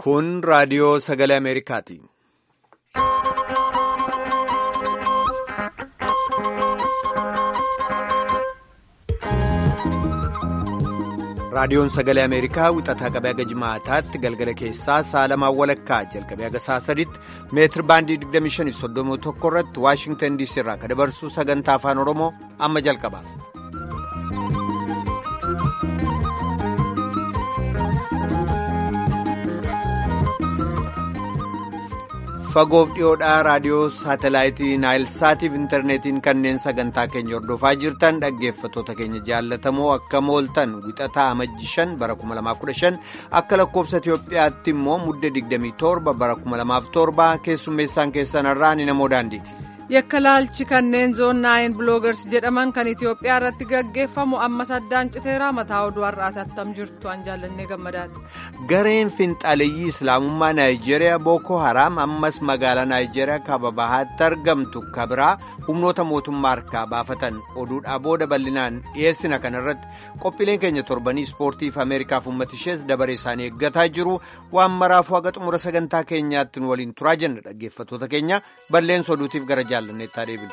Kun raadiyoo sagalee Ameerikaati. Raadiyoon sagalee Ameerikaa wixataa qabee haga jimaataatti galgala keessaa saalamaan walakkaa jalqabee haga saa sadiitti meetir baandii 2531 irratti Waashingtan DC irraa kan dabarsu sagantaa afaan Oromoo amma jalqaba. fagoof dhiyoodhaa raadiyoo saatalaayitii naayilsaatiif intarneetiin kanneen sagantaa keenya hordofaa jirtan dhaggeeffattoota keenya jaallatamoo akka mooltan wixataa amajji 5 bara 2015 akka lakkoobsa itiyoophiyaatti immoo mudde 27 bara 2007 keessummeessaan keessanarraa ni namoo daandiiti. yakka laalchi kanneen zoon naayin biloogars jedhaman kan itiyoophiyaa irratti gaggeeffamu ammas addaan citeeraa mataa oduu har'aati attam jirtu an jaallannee gammadaati. gareen finxaaleyyii islaamummaa naayijeeriyaa booko haraam ammas magaalaa naayijeeriyaa kaaba bahaatti argamtu kabiraa humnoota mootummaa harkaa baafatan oduudhaa booda bal'inaan dhiyeessina kanarratti qophiileen keenya torbanii ispoortiif ameerikaaf uummata ishees dabaree isaanii eeggataa jiru waan maraafuu haga xumura sagantaa keenyaatti nu waliin turaa jenna dhaggeeffattoota keenya balleessa oduutiif gara jaallanneettaa deebinu.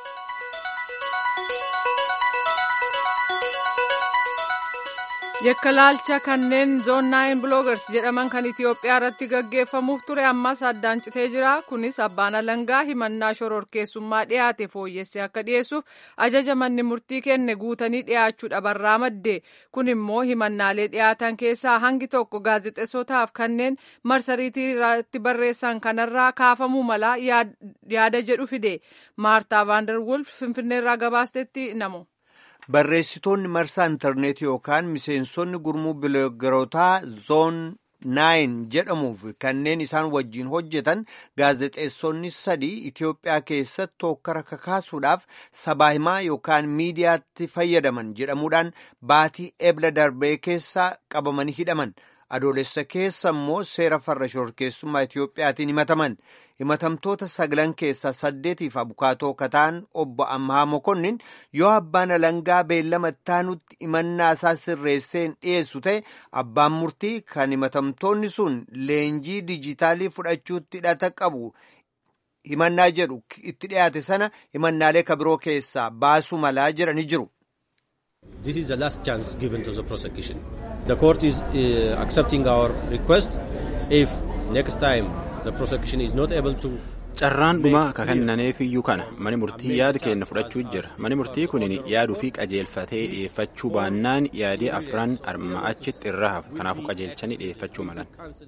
yakka laalcha kanneen zoon naayin biloogars jedhaman kan itiyoophiyaa irratti gaggeeffamuuf ture ammas addaan citee jira kunis abbaan alangaa himannaa shororkeessummaa dhiyaate fooyyessee akka dhiyeessuuf ajaja manni murtii kenne guutanii dhiyaachuu dhabarraa madde kun immoo himannaalee dhiyaatan keessaa hangi tokko gaazexeessotaaf kanneen marsariitii irratti barreessan kanarraa kaafamuu mala yaada jedhu fide maartaa vaandarwulf finfinneerraa gabaastetti namo. barreessitoonni marsaa intarneetii yookaan miseensonni gurmuu biloogarotaa zoon naayin jedhamuuf kanneen isaan wajjiin hojjetan gaazexeessonni sadii itiyoophiyaa keessatti hokkara kakaasuudhaaf sabaa himaa yookaan miidiyaatti fayyadaman jedhamuudhaan baatii ebla darbee keessaa qabamanii hidhaman adoolessa keessa immoo seera farra shororkeessummaa itiyoophiyaatiin himataman himatamtoota sagalan keessaa saddeetiif abukaatoo kataan obbo Ammaa Mokonnin yoo abbaan alangaa beellama ittaanutti himannaa isaa sirreesseen dhiyeessu ta'e abbaan murtii kan himatamtoonni sun leenjii dijitaalii fudhachuutti hidhata qabu himannaa jedhu itti dhiyaate sana himannaalee kabiroo keessaa baasuu malaa jedhanii jiru. This is the last chance given to the prosecution. The court is uh, accepting our request if next time the prosecution is not able to. carraan dhumaa ka kennaneefiyyuu kana mani murtii yaada kenna fudhachuu jira mani murtii kunin yaaduu fi qajeelfatee dhiyeeffachuu baannaan yaadii afran arma achitti irra hafu kanaafuu qajeelchanii dhiyeeffachuu malan.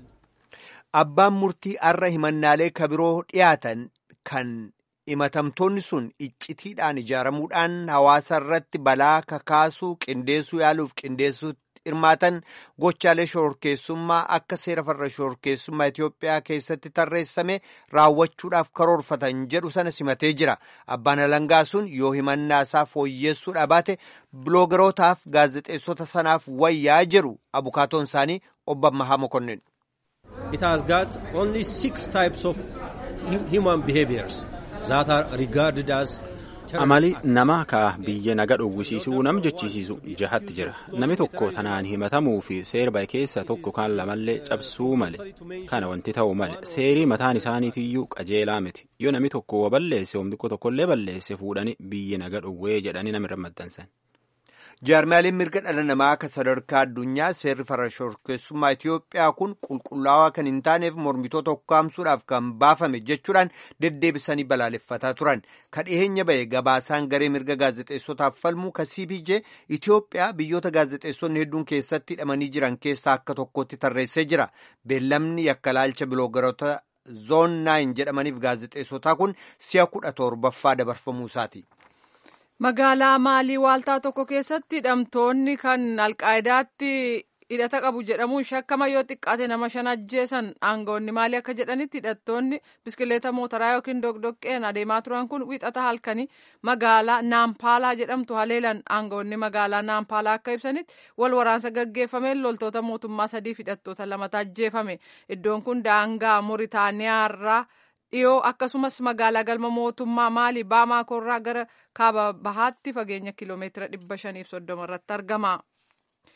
abbaan murtii arra himannaalee kabiroo dhiyaatan kan himatamtoonni sun iccitiidhaan ijaaramuudhaan hawaasa irratti balaa kakaasuu qindeessuu yaaluuf qindeessuutti hirmaatan gochaalee shororkeessummaa akka seera farra shororkeessummaa Itiyoophiyaa keessatti tarreessame raawwachuudhaaf karoorfatan jedhu sana simatee jira. Abbaan alangaa sun yoo himannaa isaa fooyyessuudha baate biloogarootaaf gaazexeessota sanaaf wayyaa jedhu abukaatoon isaanii obbo Ammahaa Mokonnin. It has got only six types of human behaviors that are regarded as amali nama ka biyya naga dhowwisiisuu nam jechisiisu jahatti jira namni tokko tanaan himatamuu fi seera bahe keessa tokko kan lamallee cabsuu male kana wanti ta'u male seerii mataan isaaniitiyyuu qajeelaa miti yoo namni tokko wa balleesse hombiqqo tokkollee balleesse fuudhanii biyya naga dhowwee jedhanii namirra maxxansan. jaarmaaleen mirga dhala namaa akka sadarkaa addunyaa seerri farra shororkeessummaa Itiyoophiyaa kun qulqullaawaa kan hin taaneef mormitoota ukkaamsuudhaaf kan baafame jechuudhaan deddeebisanii balaaleffataa turan kan dhiyeenya bahe gabaasaan garee mirga gaazexeessotaaf falmuu ka CPJ Itiyoophiyaa biyyoota gaazexeessonni hedduun keessatti hidhamanii jiran keessaa akka tokkotti tarreessee jira beellamni yakka laalcha biloogaroota zoon naayin jedhamaniif gaazexeessotaa kun si'a kudha torbaffaa dabarfamuu isaati. magaalaa maalii waaltaa tokko keessatti hidhamtoonni kan alqaa'idaatti hidhata qabu jedhamuun shakkama yoo xiqqaate nama shan ajjeesan aangawoonni maalii akka jedhanitti hidhattoonni biskileeta mootaraa yookiin dogdoqqeen adeemaa turan kun wixata halkanii magaalaa naampaalaa jedhamtu haleelan aangawoonni magaalaa naampaalaa akka ibsanitti wal waraansa gaggeeffameen loltoota mootummaa sadiif hidhattoota lamata ajjeefame iddoon kun daangaa mooritaaniyaarraa dhiyoo akkasumas magaalaa galma mootummaa maalii baamaakoorraa gara kaaba bahaatti fageenya kiloomeetira dhibba shaniif soddoma irratti argama.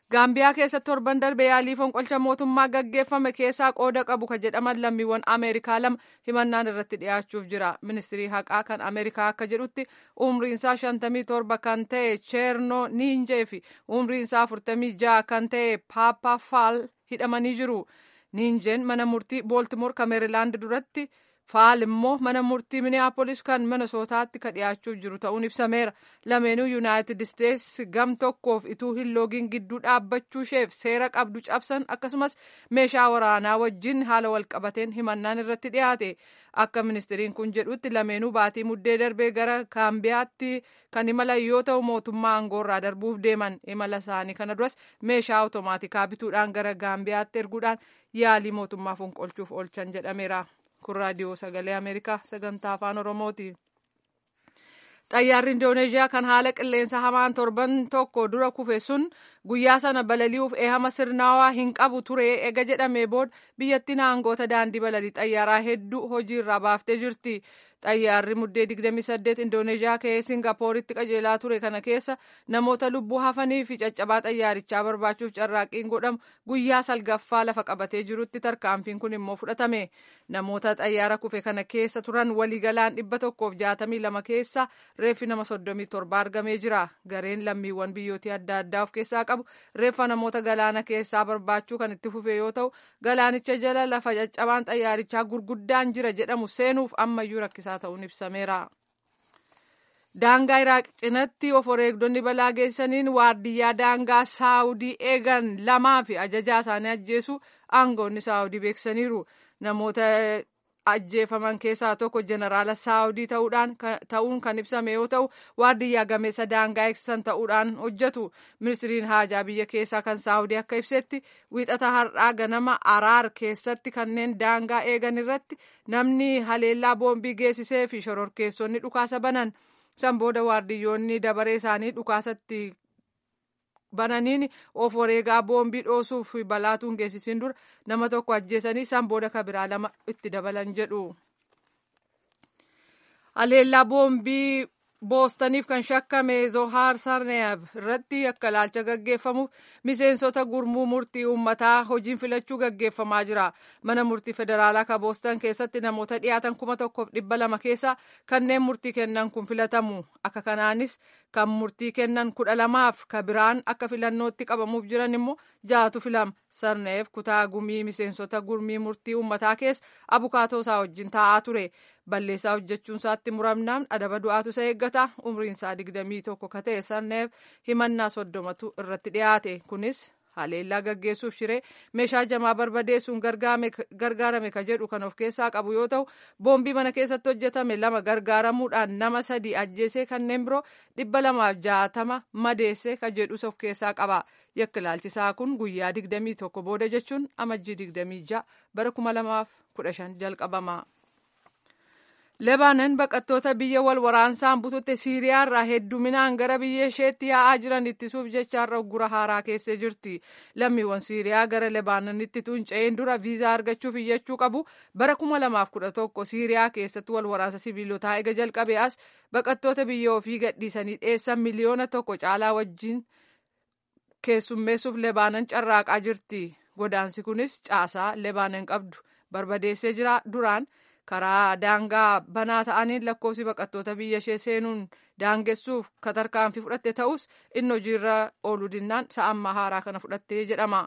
gaambiyaa keessatti torban darbe yaalii fonqolcha mootummaa gaggeeffame keessaa qooda qabu ka jedhaman lammiiwwan ameerikaa lama himannaan irratti dhiyaachuuf jira ministirii haqaa kan ameerikaa akka jedhutti umriinsaa shantamii torba kan ta'e cheerno niinjee fi umriinsaa afurtamii ja'a kan ta'e paapa faal hidhamanii jiru niinjeen mana murtii booltimoor ka meerilaand duratti faal immoo mana murtii miniyaapolis kan minisootaatti ka dhiyaachuuf jiru ta'uun ibsameera lameenuu yuunaayitid isteets gam tokkoof ituu hin loogiin gidduu dhaabbachuusheef seera qabdu cabsan akkasumas meeshaa waraanaa wajjin haala walqabateen himannaan irratti dhiyaate akka ministiriin kun jedhutti lameenuu baatii muddee darbee gara gaambiyaatti kan imalan yoo ta'u mootummaa aangoorraa darbuuf deeman imala isaanii kana duras meeshaa awutomaatikaa bituudhaan gara gaambiyaatti erguudhaan yaalii mootummaa fonqolchuuf oolchan jedhameera. kun raadiyoo sagalee ameerikaa sagantaa afaan oromooti xayyaarri indooneeziyaa kan haala qilleensa hamaan torban tokko dura kufe sun guyyaa sana balali'uuf eehama sirnaawaa hin qabu ture ega jedhamee booda biyyattiin aangoota daandii balalii xayyaaraa hedduu hojiirraa baaftee jirti xayyaarri muddee 28 indooneeziyaa ka'ee singaappooritti qajeelaa ture kana keessa namoota lubbuu hafanii fi caccabaa xayyaarichaa barbaachuuf carraaqqiin godhamu guyyaa salgaffaa lafa qabatee jirutti tarkaanfiin kun immoo fudhatame namoota xayyaara kufe kana keessa turan waliigalaan dhibba tokkoof jaatamii lama keessa reeffi nama soddomii torba argamee jira gareen lammiiwwan biyyootii adda addaa of keessaa qabu reeffa namoota galaana keessaa barbaachuu kan itti fufe yoo ta'u galaanicha jala lafa caccabaan xayyaarichaa gurguddaan jira jedhamu seenuuf ammayyuu rakkisaa ta'uun ibsameera. Daangaa Iraaq cinatti of wareegdonni balaa geessaniin waardiyyaa daangaa Saawudii eegan lamaa fi ajajaa isaanii ajjeesu aangoonni Saawudii beeksisaniiru. Namoota ajjeefaman keessaa tokko jeneraala saawudii ta'uun kan ibsame yoo ta'u waardiyyaa gameessa daangaa eegsisan ta'uudhaan hojjetu ministiriin haajaa biyya keessaa kan saawudii akka ibsetti wiixata har'aa ganama araar keessatti kanneen daangaa eegan irratti namni haleellaa boombii geessisee fi shororkeessonni dhukaasa banan san booda waardiyyoonni dabaree isaanii dhukaasatti bananiin of wareegaa boombii dhoosuuf balaatuun geessisiin dura nama tokko ajjeesanii san booda kabiraa lama itti dabalan jedhu. Haleellaa boombii boostaniif kan shakkame zohaar sarneev irratti akka ilaalcha gaggeeffamuuf miseensota gurmuu murtii uummataa hojiin filachuu gaggeeffamaa jira mana murtii federaalaa ka boostan keessatti namoota dhiyaatan kuma tokkoof dhibba lama keessa kanneen murtii kennan kun filatamu akka kanaanis kan murtii kennan kudha lamaaf ka biraan akka filannootti qabamuuf jiran immoo jaatu filama sarneef kutaa gumii miseensota gurmii murtii uummataa keessa abukaatoo isaa wajjin taa'aa ture balleessaa hojjechuun isaatti muramnaan adaba du'aatu isa eeggata umriin isaa digdamii tokko ka ta'e sarneef himannaa soddomatu irratti dhiyaate kunis haleellaa gaggeessuuf shiree meeshaa jamaa barbadeessuun gargaarame ka jedhu kan of keessaa qabu yoo ta'u boombii mana keessatti hojjetame lama gargaaramuudhaan nama sadii ajjeesee kanneen biroo dhibba lamaaf jaatama madeesse ka jedhus of keessaa qaba yakka ilaalchisaa kun guyyaa digdamii tokko booda jechuun amajjii digdamii ja'a bara kuma lamaaf kudha shan jalqabama. Lebaanan baqattoota biyya wal waraansaan bututte Siiriyaa irraa hedduminaan gara biyya isheetti yaa'aa jiran ittisuuf jecha har'a uggura haaraa keessee jirti. Lammiiwwan Siiriyaa gara Lebaananitti tuunca'een dura viizaa argachuuf iyyachuu qabu. Bara kuma lamaaf kudha tokko Siiriyaa keessatti wal waraansa siviilotaa ega jalqabe as baqattoota biyya ofii gadhiisanii dheessan miliyoona tokko caalaa wajjin keessummeessuuf Lebaanan carraaqaa jirti. Godaansi kunis caasaa Lebaanan qabdu barbadeessee jira duraan. karaa daangaa banaa ta'aniin lakkoofsi baqattoota biyya ishee seenuun daangessuuf tarkaanfii fudhatte ta'us inni hojiirra ooluu dinnaan sa'ammaa haaraa kana fudhattee jedhama.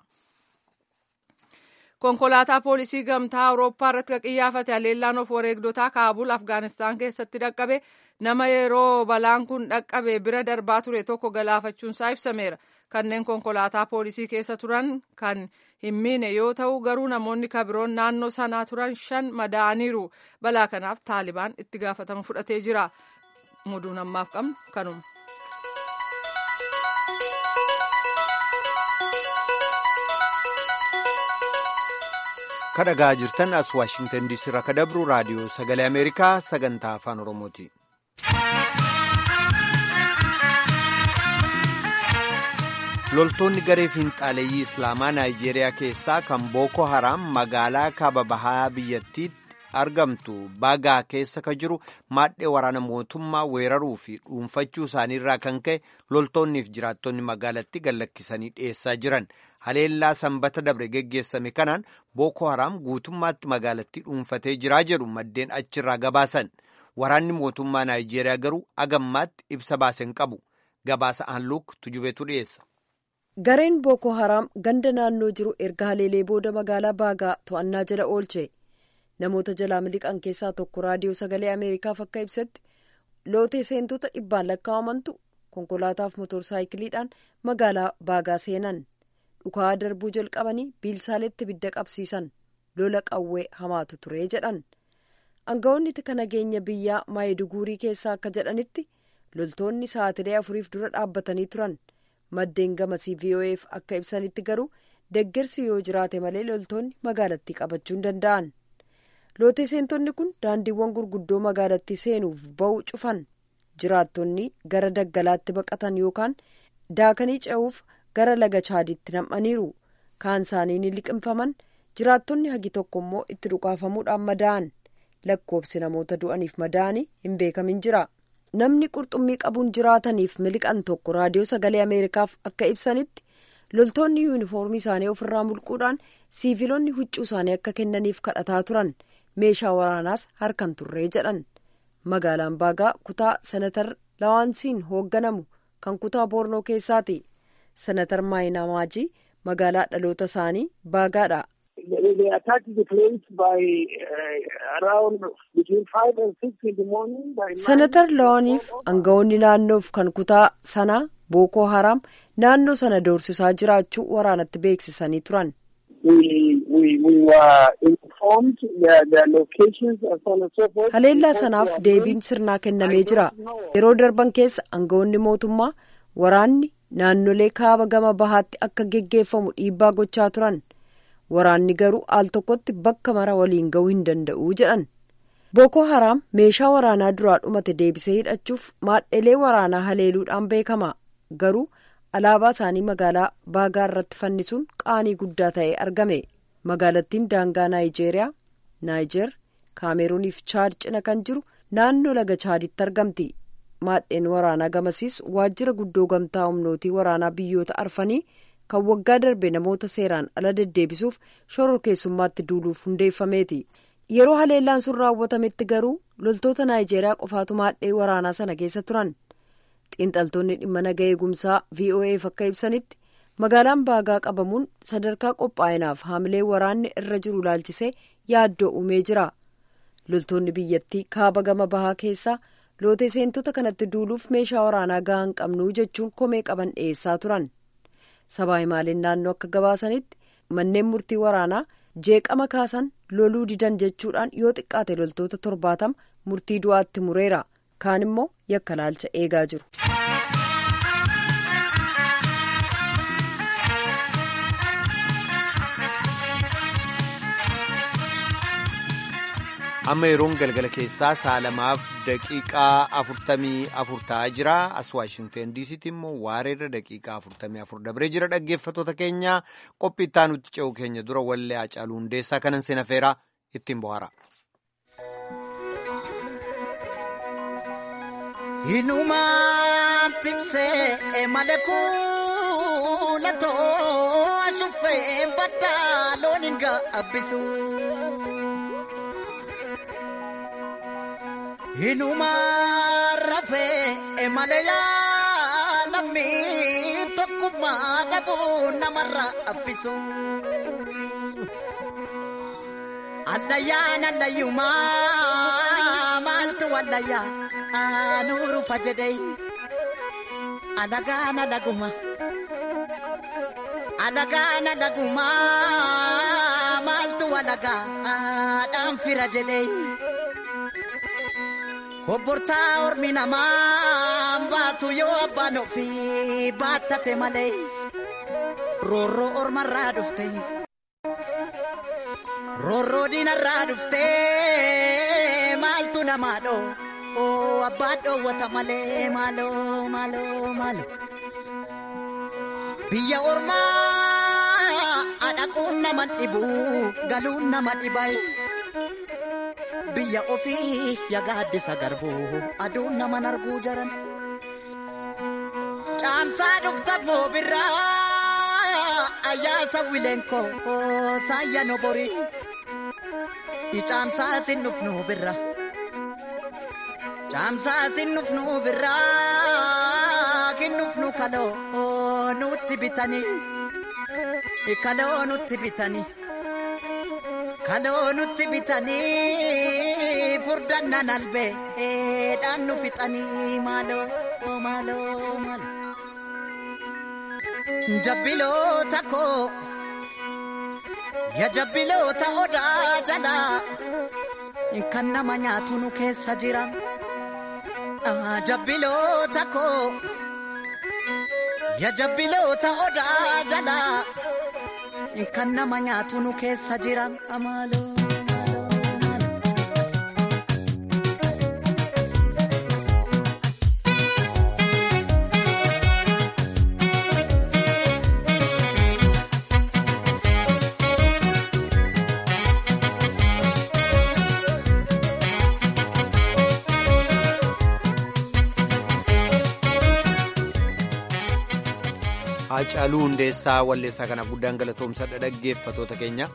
konkolaataa poolisii gamtaa awurooppaa irratti qiyyaafate haleellaan of wareegdotaa kaabul afgaanistaan keessatti dhaqqabe nama yeroo balaan kun dhaqqabe bira darbaa ture tokko galaafachuunsaa ibsameera. kanneen konkolaataa poolisii keessa turan kan hin miine yoo ta'u garuu namoonni kabiroon naannoo sanaa turan shan madaa'aniiru balaa kanaaf taalibaan itti gaafatama fudhatee jira muduun ammaaf qabnu kanuma. kadhagaa jirtan as waashingtan diisii irraa ka dabru raadiyoo sagalee ameerikaa sagantaa afaan oromooti. loltoonni garee fiinxaaleeyyii islaamaa naayijeeriyaa keessaa kan booko haraam magaalaa kaaba bahaa biyyattiitti argamtu baagaa keessa ka jiru maadhee waraana mootummaa weeraruu fi dhuunfachuu isaaniirraa kan ka'e loltoonniif jiraattonni magaalatti gallakkisanii dhiyeessaa jiran haleellaa sanbata dabre geggeessame kanaan booko haraam guutummaatti magaalattii dhuunfatee jiraa jedhu maddeen achirraa gabaasan waraanni mootummaa naayijeeriyaa garuu agammaatti ibsa baasen qabu gabaasa aanluuk tujubeetu dhiyeessa. gareen booko haraam ganda naannoo jiru erga haleelee booda magaalaa baagaa to'annaa jala oolche namoota jalaa miliqan keessaa tokko raadiyoo sagalee ameerikaaf akka ibsetti lootee seentota dhibbaan lakkaa'amantu konkolaataaf motorsaayikiliidhaan magaalaa baagaa seenan dhukaa darbuu jalqabanii biilsaaleetti bidda qabsiisan lola qawwee hamaatu ture jedhan aangawoonni tika nageenya biyyaa maayiduguurii keessaa akka jedhanitti loltoonni sa'aatilee afuriif dura dhaabbatanii turan. maddeen gamasii vo'eef akka ibsanitti garuu deggersi yoo jiraate malee loltoonni magaalattii qabachuu hin danda'an lootee seentonni kun daandiiwwan gurguddoo magaalattii seenuuf ba'uu cufan jiraattonni gara daggalaatti baqatan yookaan daakanii ce'uuf gara laga chaadiitti nam'aniiru kaan isaanii ni liqimfaman jiraattonni hagi tokko immoo itti dhukaafamuudhaan madaa'an lakkoobsi namoota du'aniif madaa'anii hin beekamin jira. namni qurxummii qabuun jiraataniif miliqan tokko raadiyoo sagalee ameerikaaf akka ibsanitti loltoonni yuunifoormii isaanii ofirraa mulquudhaan siiviloonni huccuu isaanii akka kennaniif kadhataa turan meeshaa waraanaas harkan turree jedhan magaalaan baagaa kutaa senatar lawaansiin hoogganamu kan kutaa boornoo keessaati senatar maayinaamaajii magaalaa dhaloota isaanii baagaadha. senatar lawaaniif aangawoonni naannoof kan kutaa sanaa bookoo haraam naannoo sana doorsisaa jiraachuu waraanatti beeksisanii turan. haleellaa sanaaf deebiin sirnaa kennamee jira yeroo darban keessa aangawoonni mootummaa waraanni naannolee kaaba gama bahaatti akka geggeeffamu dhiibbaa gochaa turan. waraanni garuu al tokkotti bakka mara waliin ga'uu hin danda'u jedhan booko haraam meeshaa waraanaa duraa dhumate deebisee hidhachuuf maadhelee waraanaa haleeluudhaan beekama garuu alaabaa isaanii magaalaa baagaa irratti fannisuun qaanii guddaa ta'ee argame magaalattiin daangaa naayijeeriyaa naayijer kaameruuniif chaad cina kan jiru naannoo laga chaaditti argamti maadheen waraanaa gamasiis waajjira guddoo gamtaa humnootii waraanaa biyyoota arfanii kan waggaa darbe namoota seeraan ala deddeebisuuf shororkeessummaatti duuluuf hundeeffameeti yeroo haleellaan sun raawwatametti garuu loltoota naayijeeriyaa qofaatu maadhee waraanaa sana keessa turan xiinxaltoonni dhimma naga eegumsaa vo'eef akka ibsanitti magaalaan baagaa qabamuun sadarkaa qophaa'inaaf haamilee waraanni irra jiru ilaalchisee yaaddoo uumee jira loltoonni biyyattii kaaba gama bahaa keessaa lootee seentota kanatti duuluuf meeshaa waraanaa gahaa hin qabnu jechuun komee qaban dhiyeessaa turan. sabaa himaaleen naannoo akka gabaasanitti manneen murtii waraanaa jeeqama kaasan loluu didan jechuudhaan yoo xiqqaate loltoota torbaatama murtii du'aatti mureera kaan immoo yakka laalcha eegaa jiru. amma yeroon galgala keessaa saalamaaf daqiiqaa afurtamii afur ta'aa jira as waashinteen diisiitti immoo waareerra daqiiqaa afurtamii afur dabree jira dhaggeeffatoota keenya qophii itti aanutti ce'u keenya dura wallee hacaaluu hundeessaa kanan seena feeraa ittiin bohaara. Hinumaan tiksee malee kuulatoo ashuufee baddaa loon hin gaabbisu. Hinumaan rafee malee lammii tokkummaa dhabuu namarra abbisu. Allayyaan allayyumaa maaltu wallayyaa aanuru fajedhee alagaan alaguma alagaan alaguma maaltu walagaadhaan fira jedhee. Obbortaa ormi namaa baatu yoo abbaan ofii baattate malee roorroo ormarraa dhufte roorroo diinarraa dhufte maaltu namaa dhoo oo abbaan dhoowwata malee maaloo maaloo maaloo biyya ormaa adhaquun nama dhibu galuun nama dhibaye. biyya ofii yagaaddisa garbuu aduun naman arguu jaran. Caamsaa dhufta moobirraa ayyaasa wileenkoo saayya noborii. Caamsaa sin dhufnu birra. Caamsaa sin dhufnu birra kin dhufnu kaloo nutti bitanii. Kaloo nutti bitanii. Kaloo nutti bitanii furdannaan albee dhaan nu fixanii maaloo maaloo maaloo. Jabbiloota koo ya jabbiloota odaa jalaa kan nama nyaatu nu keessa jira. Jabbiloota koo ya jabbiloota odaa jalaa. kan nama nyaatu nu keessa jira amaaloo. Haacaaluu Hundeessaa Walleessaa kanaaf guddaan galatoomsadha dhaggeeffatoota keenya.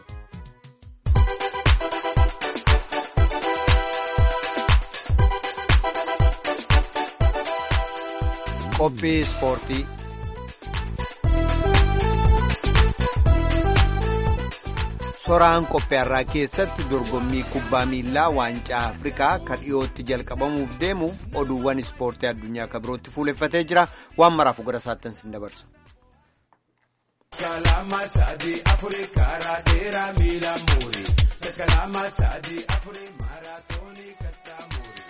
Qophii Ispoortii. Soraan qopheerraa keessatti dorgommii kubbaa miilaa waancaa Afrikaa kan dhiyootti jalqabamuuf deemuuf oduuwwan ispoortii addunyaa kan birootti fuuleffatee jira waan maraaf gara saattan sin dabarsa. Kalama sadi afuri karaa dheeraa miila muuri. Kalama sadi afuri maaraatoonii kattaa muuri.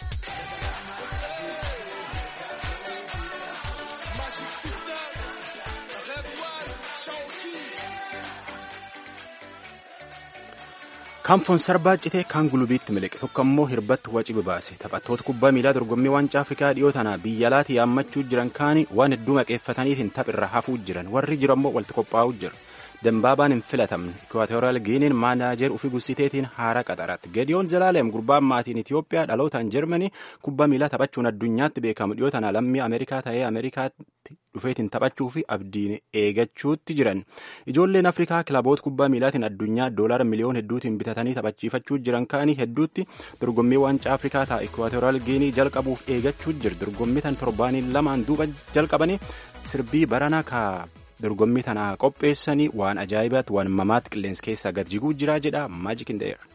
Kaanfoon sarbaa citee kaan gulubiitti miliqe tokko immoo hirbatti waci baase taphattoota kubbaa miilaa dorgommii waancaa afrikaa dhiyoo tanaa biyya alaatti yaammachuu jiran kaani waan hedduu maqeeffataniitiin taphirra hafuu jiran warri jiru ammoo walitti qophaa'uu jiru. Dembaabaan hin filatamne Ikwaatoriyal Giiniin maanaajer ufii gussiteetiin haara qaxaratti. Gediyoon Zalaalem gurbaan maatiin Itiyoophiyaa dhalootaan Jarmanii kubbaa miilaa taphachuun addunyaatti beekamu dhiyoo tana lammii Ameerikaa ta'ee Ameerikaatti dhufeetiin taphachuu fi abdiin eegachuutti jiran. Ijoolleen Afrikaa kilaboota kubbaa miilaatiin addunyaa doolaara miliyoon hedduutiin bitatanii taphachiifachuu jiran kaanii hedduutti dorgommii waancaa Afrikaa ta'a Ikwaatoriyal Giinii jalqabuuf eegachuu jiru. Dorgommii tan torbaanii lamaan duuba jalqabanii sirbii baranaa kaa dorgommii tana qopheessanii waan ajaa'ibaatti waan mamaatti qilleensa keessaa gad jiguu jira jedha Magic in the Air.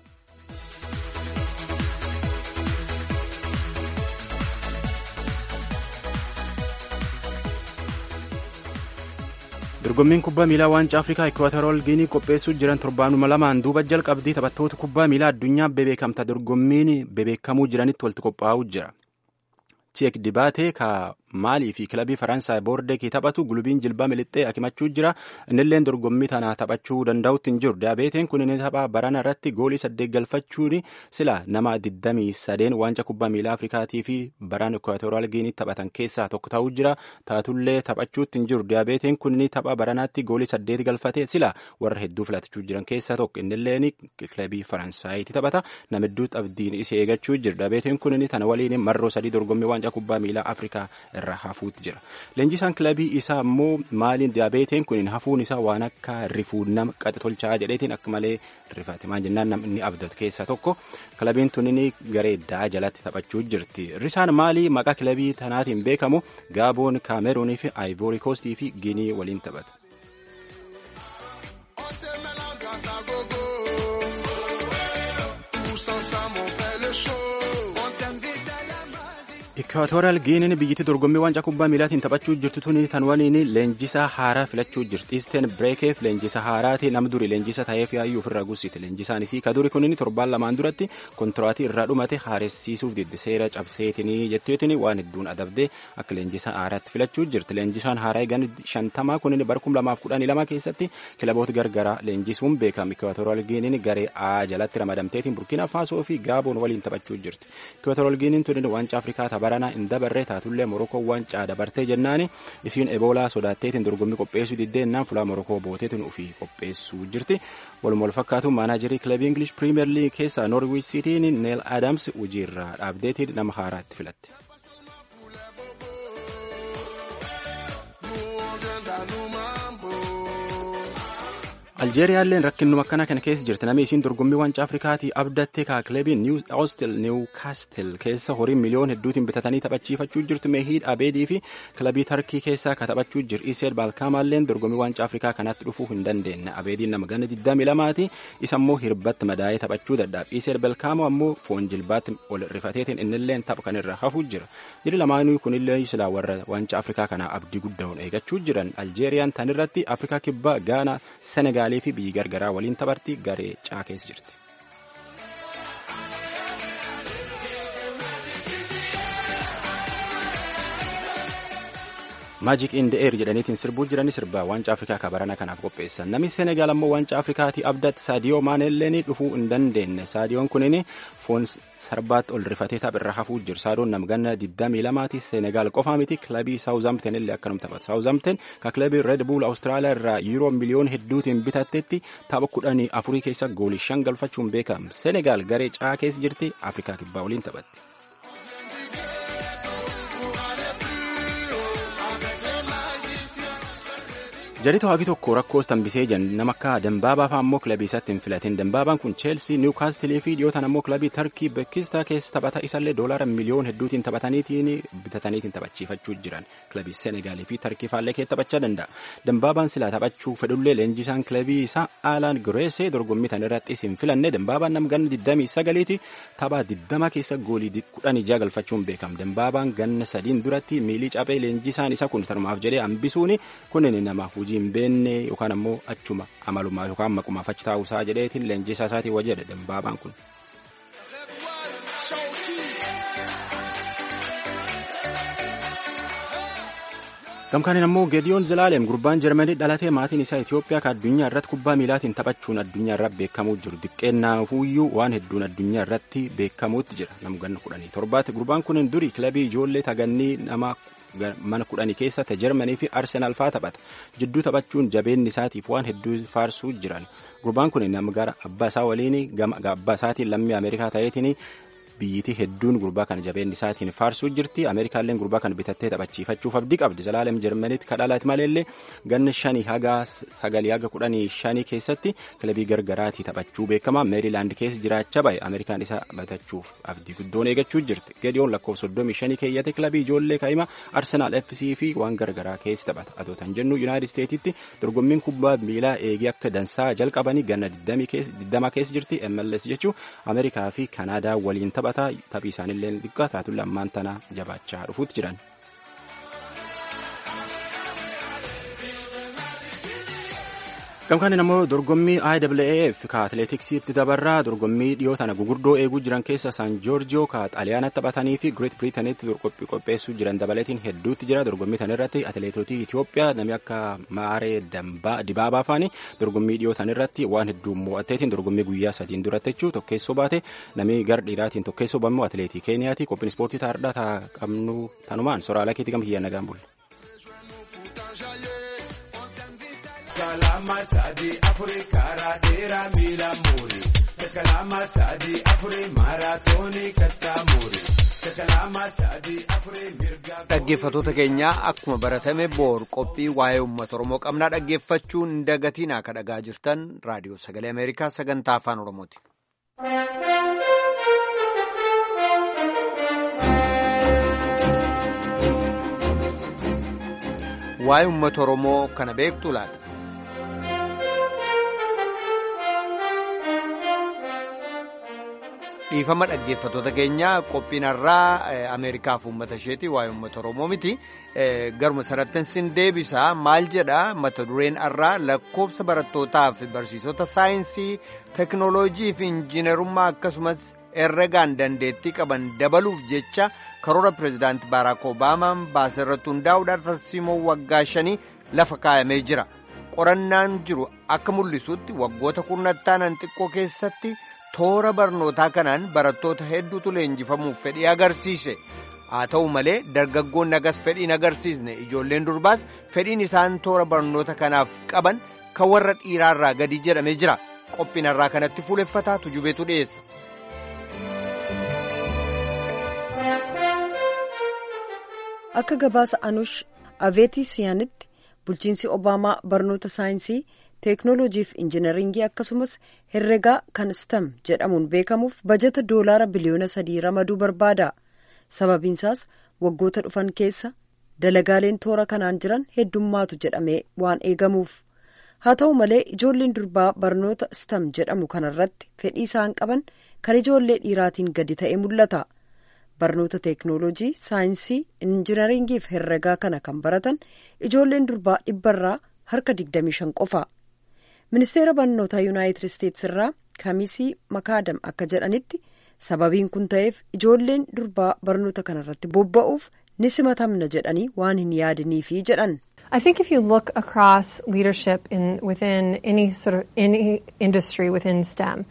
dorgommiin kubbaa miilaa waancaa afrikaa ikwaatoriyal giinii qopheessuu jiran torbaanuma lamaan duuba jalqabdii taphattoota kubbaa miilaa addunyaa bebeekamta dorgommiin bebeekamuu jiranitti walitti qophaa'uu jira. Cheek dibaatee ka maalii fi kilabii faransaay boordekii taphatu gulubiin jilbaa milixxee akimachuu jira innilleen dorgommii tana taphachuu danda'utti hin jiru daabeeteen kun inni taphaa barana irratti goolii saddeet galfachuun sila nama 23 waanca kubbaa miilaa afrikaatii fi baraan ikwaatoriyal giinii taphatan keessaa tokko ta'uu jira taatullee taphachuutti hin jiru daabeeteen kun inni tapha baranaatti goolii saddeet galfate sila warra hedduu filatachuu jiran keessaa tokko innilleen kilabii faransaayiti taphata nama hedduutti abdiin isii eegachuu jira daabeeteen kun inni tana waliin marroo sadii dorgommii waancaa kubbaa miilaa afrikaa irra hafuutti jira leenjisaan kilabii isaa immoo maaliin daabeeteen kun hafuun isaa waan akka rifuu nama qaxa tolchaa jedheetiin akka malee rifate maal jennaan namni abdatu keessaa tokko kilabiin tunin garee daa jalatti taphachuu jirti risaan maalii maqaa kilabii tanaatiin beekamu gaaboon kaameruunii fi aayivoori koostii fi ginii waliin taphata. Ikwaatoriyal Giiniin biyyittii dorgommii waancaa kubbaa miilaatiin taphachuu jirtu tuni tan waliin leenjisaa haaraa filachuu jirti. Isteen Bireekeef leenjisa haaraati nam duri leenjisa ta'eef yaayyuu ofirraa gussite. Leenjisaan isii ka duri kunin torbaan lamaan duratti kontiraatii irraa dhumate haaressiisuuf diddi seera cabseetinii jetteetiin waan hedduun adabdee akka leenjisa haaraatti filachuu jirti. Leenjisaan haaraa eegan shantamaa kunin bara kum lamaaf kudhanii lama keessatti kilaboota gargaraa leenjisuun beekama. Ikwaatoriyal Giiniin garee A jalatti ramadamteetiin Burkina Faasoo fi Gaaboon waliin taphachuu jirti. Ikwaatoriyal Giiniin tunin waancaa Afrikaa kabarana hin dabarre taatullee morokoo waancaa dabartee jennaani isiin eboolaa sodaatteetiin dorgommii qopheessuu diddeennaan fulaa morokoo booteetiin ofii qopheessuu jirti waluma wal fakkaatu maanaajarii kilabii ingilish piriimeer liig keessaa noorwiich siitiin neel aadaams hojiirraa dhaabdeetiin nama haaraa itti filatte. aljeeriyaalleen rakkinnuma akkana kana keessa jirti namni isiin dorgommii waancaa afrikaatii abdattee kaa kilabii niwkaastil keessa horii miliyoon hedduutiin bitatanii taphachiifachuu jirtu meehiid abeedii fi kilabii tarkii keessaa ka taphachuu jiru iseel baalkaamaalleen dorgommii waancaa afrikaa kanatti dhufuu hin dandeenye abeediin nama ganna 22ti isa immoo hirbatti madaa'ee taphachuu dadhaab iseel baalkaamoo ammoo foon jilbaatti ol rifateetiin innilleen tapha kanirra hafuu jira jiri lamaanuu kunillee silaa warra waancaa afrikaa kanaa abdii guddaa'uun eegachuu jiran aljeeriyaan tanirratti afrikaa kibbaa gaanaa senegaal fi biyyi gargaraa waliin taphatti garee caa keessa jirti. maajik in the air jedhaniitiin sirbuu jirani sirbaa waancaa afrikaa kabarana kanaaf qopheessan namni seenegaal ammoo waancaa afrikaatii abdatti saadiyoo maaneelleen dhufuu hin dandeenye saadiyoon kunin foon sarbaatti ol rifatee taphirra hafuu jiru saadoon namganna 22ti seenegaal qofaa miti kilabii saawuzamten illee akkanum taphata saawuzamten ka kilabii red buul awustiraaliyaa irraa yuuroo miliyoon hedduutiin bitattetti tapha kudhanii afurii keessa goolii shan galfachuun beekama seenegaal garee caa keessa jirti afrikaa kibbaa waliin taphatti. jaritu hagi tokko rakkoos tambisee jan nama akka dambaabaa fa'aa ammoo kilabii isaatti hin filatin dambaabaan kun cheelsii niwkaastilii fi dhiyootaan ammoo kilabii tarkii bekkistaa keessa taphata isallee doolaara miliyoon hedduutiin taphataniitiin bitataniitiin taphachiifachuu jiran kilabii senegaalii fi tarkii faallee keessa taphachaa danda'a dambaabaan silaa taphachuu fedhullee leenjisaan kilabii isaa aalaan gireesee dorgommii tan irrattis hin filanne dambaabaan nam ganna 29ti tapha 20 keessa goolii 16 galfachuun beekama dambaabaan ganna sadiin duratti miilii caphee leenjisaan isa kun tanumaaf jedhee hambisuuni kunin nama hujii hin beenne yookaan ammoo achuma amalumaa yookaan maqumaaf achi taa'uusaa jedheetiin leenjisaa isaatiin wajjadha dambaabaan kun. gamkaaniin ammoo geediyoon zilaalem gurbaan jarmanii dhalatee maatiin isaa itiyoophiyaa ka addunyaa irratti kubbaa miilaatiin taphachuun addunyaa irratti beekamuu jiru xiqqeennaafuu waan hedduun addunyaa irratti beekamuutti jira nama ganna kudhanii torbaatti gurbaan kun durii kilabii ijoollee tagannii nama mana kudhanii keessatti jarmanii fi arsenaal faa taphata jidduu taphachuun jabeenni isaatiif waan hedduu faarsuu jiran gurbaan kun nama gara abbaa isaa waliin gama abbaa isaatiin lammii ameerikaa ta'eetiin biyyittii hedduun gurbaa kana jabeenni isaatiin faarsuu jirti ameerikaalleen gurbaa kana bitattee taphachiifachuuf abdii qabdi zalaalem jarmaniitti kadhalaati maleellee ganna shanii haga sagalii haga kudhanii shanii keessatti kilabii gargaraatii taphachuu beekama meerilaand keessa jiraachaa bahe ameerikaan isa bitachuuf abdii guddoon eegachuu jirti gediyoon lakkoofsa soddomii shanii keeyyate kilabii ijoollee kaa'ima arsenaal fc fi waan gargaraa keessa taphata adootan jennu yuunaayitid isteetitti dorgommiin kubbaa miilaa eegee akka dansaa jalqabanii ganna 20 keessa jirti mls jechuu ameerikaa fi kanaadaa waliin taphata taphii isaaniillee xiqqaa taatuun lammaan tana jabaachaa dhufuutti jiran. gamkaaniin ammoo dorgommii IAAF ka atileetiksiitti dabarraa dorgommii dhiyoo tana gugurdoo eeguu jiran keessa san joorjiyoo ka xaaliyaanatti taphatanii fi greet biriitanitti qopheessuu jiran dabaleetiin hedduutti jira dorgommii tan irratti atileetotii Itoophiyaa namni akka Maaree Dibaabaa faani dorgommii dhiyoo tan irratti waan hedduu mo'atteetiin dorgommii guyyaa sadiin duratti jechuu tokkeessoo baate namni gar dhiiraatiin tokkeessoo bamu atileetii Keeniyaati qophiin ispoortii taa'aadhaa taa qabnu tanumaan soraala keetii gama hiyyaan nagaan bulle. kalama sadi afuri karaa dheeraa miila muuri kalama sadi afuri maaraatoonii kattaa muuri kalama sadi afuri mirga. Dhaggeeffattoota keenyaa akkuma baratame boor qophii waa'ee uummata Oromoo qabnaa dhaggeeffachuun hin dagatiin akka dhagaa jirtan raadiyoo sagalee Ameerikaa sagantaa afaan Oromooti. Waa'ee uummata Oromoo kana beektu laata? dhiifama dhaggeeffattoota keenyaa qophiin har'aa ameerikaaf uummata isheeti waa'ee uummata oromoo miti garuma sarattan sin deebisa maal jedha mata dureen har'aa lakkoofsa barattootaaf barsiisota saayinsii teknooloojii fi injiinarummaa akkasumas herregaan dandeettii qaban dabaluuf jecha karoora pireezidaanti baaraak obaamaan baaseerratti hundaa'uudhaan tarsiimoo waggaa shanii lafa kaayamee jira qorannaan jiru akka mul'isutti waggoota kurnattaan xiqqoo keessatti. toora barnootaa kanaan barattoota hedduutu leenjifamuuf fedhii agarsiise haa ta'u malee dargaggoonni nagas fedhiin agarsiisne ijoolleen durbaas fedhiin isaan toora barnoota kanaaf qaban kan warra dhiiraarraa gadi jedhamee jira qophiinarraa kanatti fuuleffataa tujubeetu dhiyeessa. akka gabaasa anush aveetiisiyaanitti bulchiinsi obaamaa barnoota saayinsii teeknooloojii fi injinaringii akkasumas herregaa kan stem jedhamuun beekamuuf bajata doolaara biliyoona sadii ramaduu barbaada sababiinsaas waggoota dhufan keessa dalagaaleen toora kanaan jiran heddummaatu jedhamee waan eegamuuf haa ta'u malee ijoolleen durbaa barnoota stem jedhamu kanarratti fedhii isaan qaban kan ijoollee dhiiraatiin gadi ta'e mul'ata. barnoota teeknooloojii saayinsii injinaringii fi herregaa kana kan baratan ijoolleen durbaa dhibbarraa harka 25 qofa ministeera barnootaa yuunaayitid isteetsi irraa kamisii makaadam akka jedhanitti sababiin kun ta'eef ijoolleen durbaa barnoota kanarratti bobba'uuf ni simatamna jedhanii waan hin yaadiniifi jedhan. I think if you look across leadership in within any sort of any industry within STEM.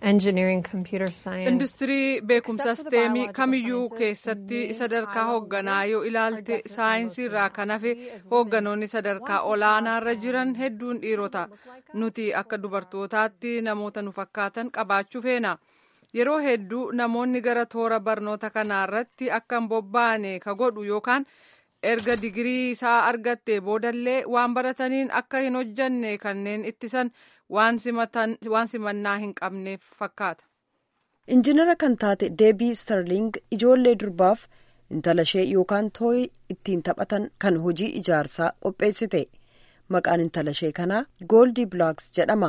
industirii beekumsa steemii kamiyyuu keessatti sadarkaa hoogganaa yoo ilaalte saayinsii irraa kan hafe hoogganoonni sadarkaa olaanaarra jiran hedduun dhiirota nuti akka dubartootaatti namoota nu fakkaatan qabaachuu feena yeroo hedduu namoonni gara toora barnoota kanaarratti akka hin bobba'ane ka godhu yookaan erga digirii isaa argatte boodallee waan barataniin akka hin hojjanne kanneen ittisan waan simannaa hin qabneef fakkaata. injinara kan taate deebii starling ijoollee durbaaf intala ishee yookaan tooyi ittiin taphatan kan hojii ijaarsaa qopheessite maqaan intala ishee kanaa gooldi bilaaks jedhama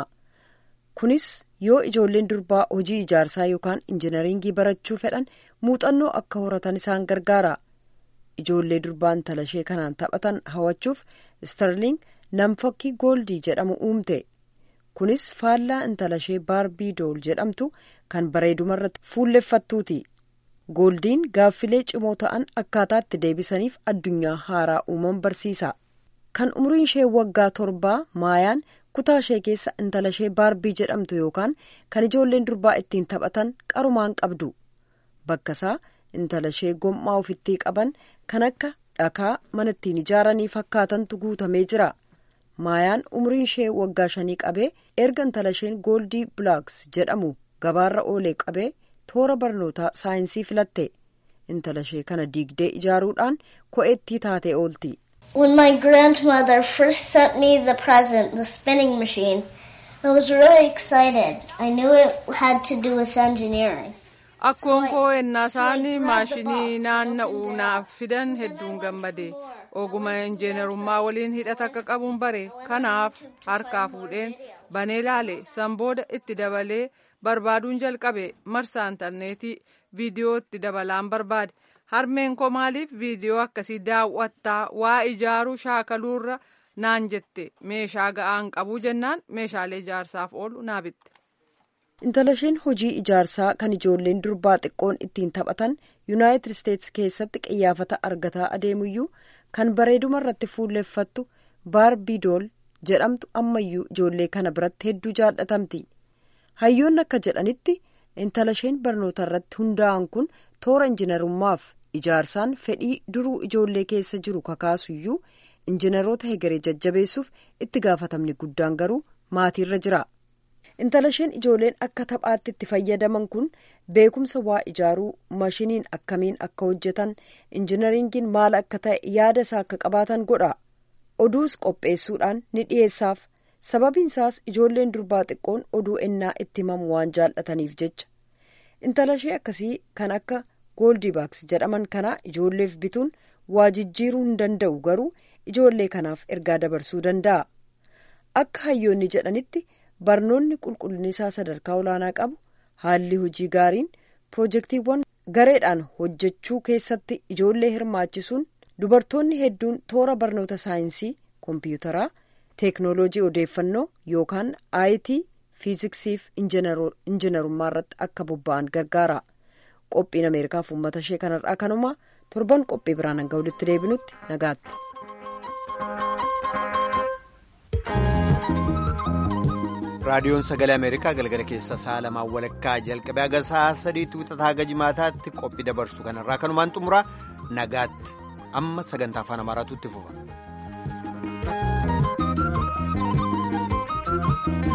kunis yoo ijoolleen durbaa hojii ijaarsaa yookaan injinaringii barachuu fedhan muuxannoo akka horatan isaan gargaara ijoollee durbaa intala ishee kanaan taphatan hawachuuf starling namfakkii gooldii jedhamu uumte. kunis faallaa intala ishee baarbii dool jedhamtu kan bareedumarratti fuulleffattuuti gooldiin gaaffilee cimoo ta'an akkaataatti deebisaniif addunyaa haaraa uuman barsiisa kan umriin ishee waggaa torbaa maayaan kutaa ishee keessa intala ishee baarbii jedhamtu yookaan kan ijoolleen durbaa ittiin taphatan qarumaan qabdu bakkasaa intala ishee gommaa ofittii qaban kan akka dhakaa mana ittiin ijaaranii fakkaatantu guutamee jira. maayaan umriin ishee waggaa shanii qabee erga intala isheen gooldii bilaaks jedhamu gabaarra oolee qabee toora barnootaa saayinsii filatte intala ishee kana diigdee ijaaruudhaan ko'eettii taatee oolti. When my grandmother first sent me the present, the spinning machine, I was really excited. I knew it had to do with engineering. Akkoon koo ennaa isaanii maashinii naanna'uu naaf fidan hedduun gammade. oguma injiinarummaa waliin hidhata akka qabuun bare kanaaf harkaa fuudheen banee laale san booda itti dabalee barbaaduun jalqabe marsaa intarneetii viidiyoo itti dabalaan barbaade harmeen koo maaliif viidiyoo akkasii daawwattaa waa ijaaruu shaakaluurra naan jette meeshaa ga'aan qabuu jennaan meeshaalee ijaarsaaf oolu naa bitte. intala isheen hojii ijaarsaa kan ijoolleen durbaa xiqqoon ittiin taphatan yuunaayitid isteetsi keessatti qiyyaafata argataa adeemuyyuu kan bareeduma irratti fuulleffattu baarbii dool jedhamtu ammayyuu ijoollee kana biratti hedduu jaallatamti hayyoonni akka jedhanitti intala isheen barnoota irratti hundaa'an kun toora injinarummaaf ijaarsaan fedhii duruu ijoollee keessa jiru kakaasuyyuu injinaroota hegeree jajjabeessuuf itti gaafatamni guddaan garuu maatiirra jira. intala isheen ijoolleen akka taphaatti itti fayyadaman kun beekumsa waa ijaaruu mashiniin akkamiin akka hojjetan injinaringiin maal akka ta'e yaada isaa akka qabaatan godha oduus qopheessuudhaan ni dhiyeessaaf sababiin isaas ijoolleen durbaa xiqqoon oduu ennaa itti himamu waan jaallataniif jecha intala ishee akkasii kan akka gooldibaaks jedhaman kana ijoolleef bituun waa jijjiiruu hin danda'u garuu ijoollee kanaaf ergaa dabarsuu danda'a akka hayyoonni jedhanitti. barnoonni qulqullinni isaa sadarkaa olaanaa qabu haalli hojii gaariin pirojektiiwwan gareedhaan hojjechuu keessatti ijoollee hirmaachisuun dubartoonni hedduun toora barnoota saayinsii koompiyuutaraa teeknooloojii odeeffannoo yookaan aayitii fiiziksiif injinarummaa irratti akka bobba'an gargaara qophiin ameerikaaf uummata ishee kanarraa kanuma torban qophii biraan hanga walitti deebinutti nagaatti. raadiyoon sagalee ameerikaa galgala keessa sa'a lamaan walakkaa jalqabee haga sa'a sadiitti wixataa haga jimaataatti qophii dabarsu kanarraa kanumaan xumura nagaatti amma sagantaa afaan amaaraatu itti fufa.